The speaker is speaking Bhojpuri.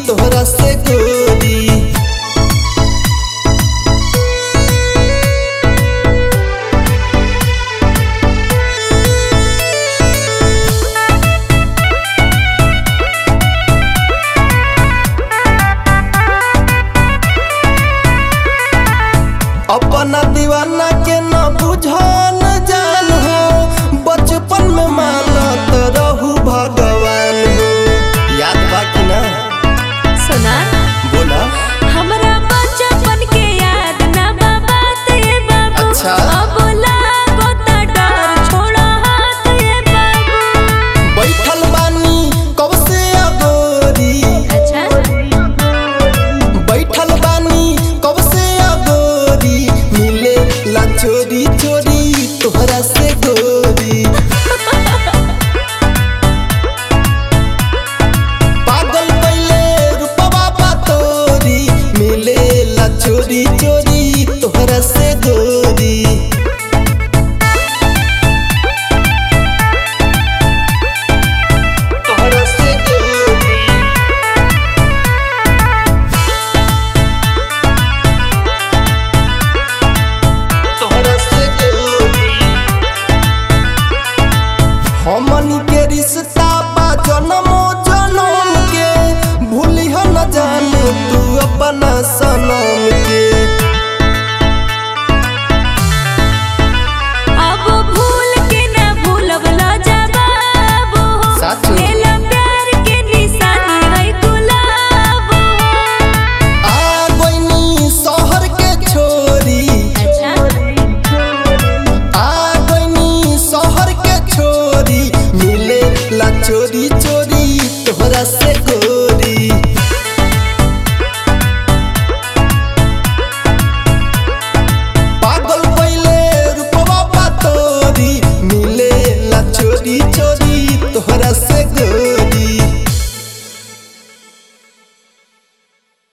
तोहरा से गोरी अपना दीवाना के न बुझन जान हो बचपन में मानत रहू भगवान हो याद बा कि ना सुना बोला हमरा बचपन के याद ना बाबा ते बाबू अच्छा। अब लागो ता डर छोड़ा हाथ ये बाबू बैठल बानी कब से अगोरी अच्छा बैठल बानी कब से अगोरी मिले ला चोरी चोरी तोहरा से गोरी पागल पहले रूपवा बा तोरी मिले ला चोरी चोरी तोहरा से गोरी तोहरा से गोरी तोहरा से गोरी हमनी के रिश्ता बा जनमो जनम के भूलिह न जाने तू अपना सनम के